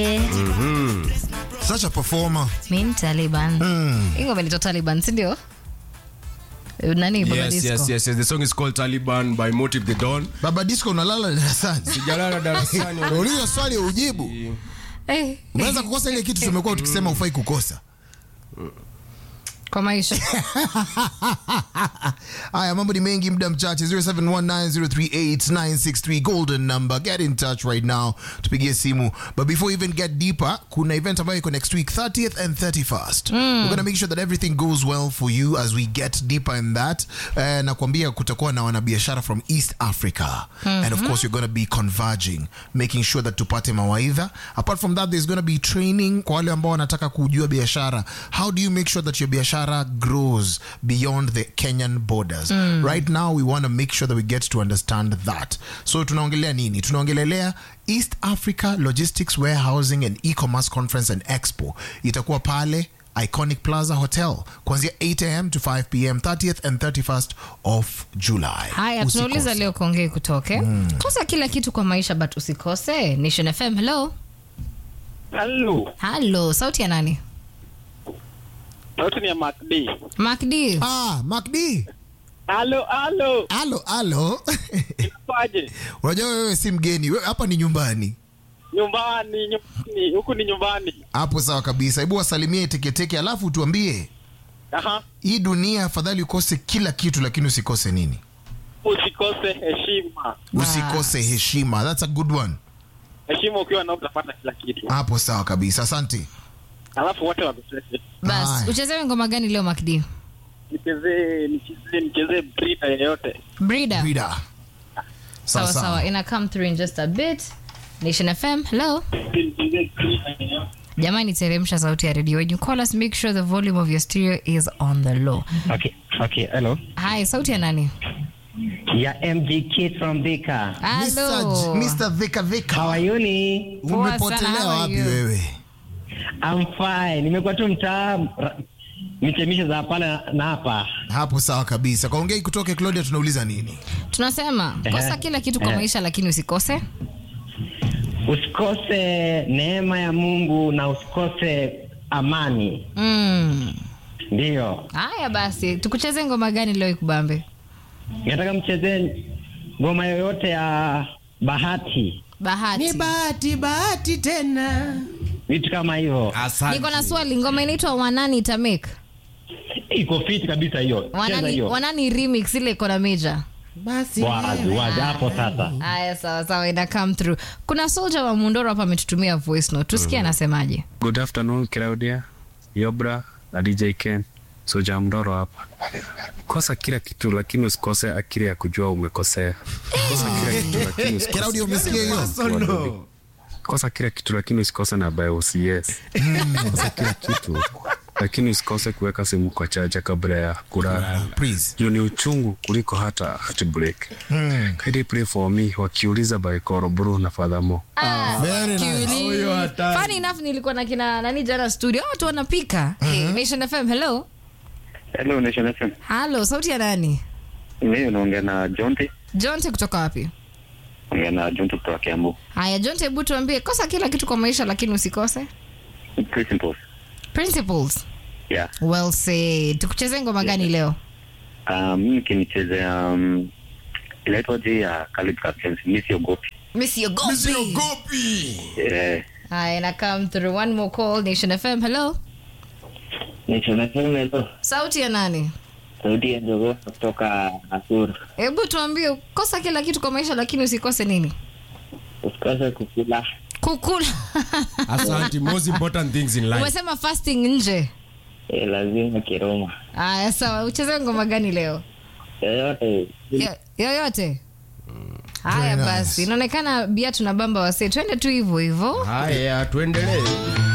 Such a performer. Min Taliban. Mm. Hii ngoma inaitwa Taliban, si ndio? Nani Baba Yes, Disco? yes, yes, yes. The song is called Taliban by Motive the Dawn. Baba Disco unalala darasani. Sijalala darasani. Ulizo swali ujibu. Eh, Unaweza kukosa ile kitu tumekuwa tukisema ufai kukosa. kwa maisha. Haya, mambo ni mengi, muda mchache. 0719038963 golden number. Get in touch right now, tupigie simu. But before we even get deeper, kuna event ambayo iko next week 30th and 31st. We're gonna make sure that everything goes well for you as we get deeper in that. Uh, na kuambia kutakuwa na wanabiashara from East Africa and of course you're gonna be converging, making sure that tupate mawaidha. Apart from that, there's gonna be training kwa wale ambao wanataka kujua biashara. How do you make sure that your biashara grows beyond the Kenyan borders? Right now we want to make sure that we get to understand that. So tunaongelea nini? Tunaongelelea East Africa Logistics Warehousing and E-commerce Conference and Expo. Itakuwa pale Iconic Plaza Hotel kuanzia 8 am to 5 pm 30th and 31st of July. Haya, Usikose. tunauliza leo kuongee kutoke. Kosa kila kitu kwa maisha but usikose. Nation FM, hello. Halo, Hello, sauti ya nani? sauti ni ya Mark D. Mark D. Ah, Mark D. Halo, halo, Alo, alo. inakuaje? Unajua wewe si mgeni, wewe hapa ni nyumbani. Nyumbani, nyumbani, huku ni nyumbani. Hapo sawa kabisa. Hebu wasalimie teketeke, alafu tuambie Aha, hii dunia, afadhali ukose kila kitu, lakini usikose nini? usikose heshima. Usikose heshima. That's a good one. Heshima ukiwa nao utapata kila kitu, Hapo sawa kabisa. Asante. alafu wote wamesese. Bas, Haya. uchezewe ngoma gani leo Mark D? Nichezee, nichezee, nichezee brida yeyote. Breeder. Rida. Sawa sawa, ina come through in just a bit. Nation FM, hello. Nichezee brida yeyote. Jamani, teremsha sauti ya redio. When you call us, make sure the volume of your stereo is on the low. Okay, okay, hello. Hi, sauti ya nani? Yeah, MG Kid from Vika. Hello. Mr. Vika Vika. How are you ni? Poa sana, Umepotelea how are wapi you? wewe? I'm fine. Nimekuwa tu mtaa ra- michemisho za pale na hapa. Hapo sawa kabisa. Kaongei kutoke Claudia, tunauliza nini? Tunasema kosa Ehe. kila kitu kwa Ehe. maisha, lakini usikose. Usikose neema ya Mungu na usikose amani. Mm. Ndiyo. Haya basi, tukucheze ngoma gani leo ikubambe? Nataka mchezee ngoma yoyote ya bahati. Bahati. bahati bahati tena Vitu kama hivyo. Asante. Niko na swali, ngoma inaitwa Wanani Itamake. Iko fiti kabisa hiyo. Cheza Wanani, hiyo. Wanani remix ile iko na Major. basi Wazi, wazi hapo sasa. Haya, sawa sawa, ina come through. Kuna soldier wa Mundoro hapa ametutumia voice note, tusikie anasemaje. Good afternoon Claudia, Yobra na DJ Ken. Soja Mdoro hapa. Kosa kila kitu lakini usikose akili ya kujua umekosea. Kosa kila kitu lakini usikose. Claudia, umesikia hiyo? Kosa kila kitu lakini usikose na BIOS. Yes. Kosa kila kitu lakini usikose kuweka simu kwa chaja kabla ya kulala. Please. Juu ni uchungu kuliko hata heartbreak. Kindly pray for me wakiuliza by Koro Bru na Fadhamo. Very nice. Kiuli. Funny enough nilikuwa na kina nani jana studio, watu wanapika. Hey, Nation FM, hello. Hello, Nation FM. Halo, sauti ya nani? Mimi unaongea na Jonte. Jonte kutoka wapi? Ongea na Jonte kutoka Kiambu. Haya, Jonte, hebu tuambie kosa kila kitu kwa maisha lakini usikose Principles. principles. Yeah. Well said. Tukucheze ngoma gani leo? Um, mimi kinichezea um, inaitwa je ya Khalid Captains, Miss Yogopi. Miss Yogopi. Usiogopi. Eh, Haya, na come through one more call Nation FM. Hello. Nation FM hello. Sauti ya nani? Sauti ya Jogo kutoka Asur. Hebu tuambie kosa kila kitu kwa maisha lakini usikose nini? Usikose kukula. Kukula. Asante. Most important things in life. Umesema fasting nje. Eh, lazima kiroma. Haya, sawa. Ucheze ngoma gani leo? Yoyote. Yo- Yoyote. Haya Very nice. basi, inaonekana bia tunabamba wasee, twende tu hivyo hivyo. Haya, tuendelee.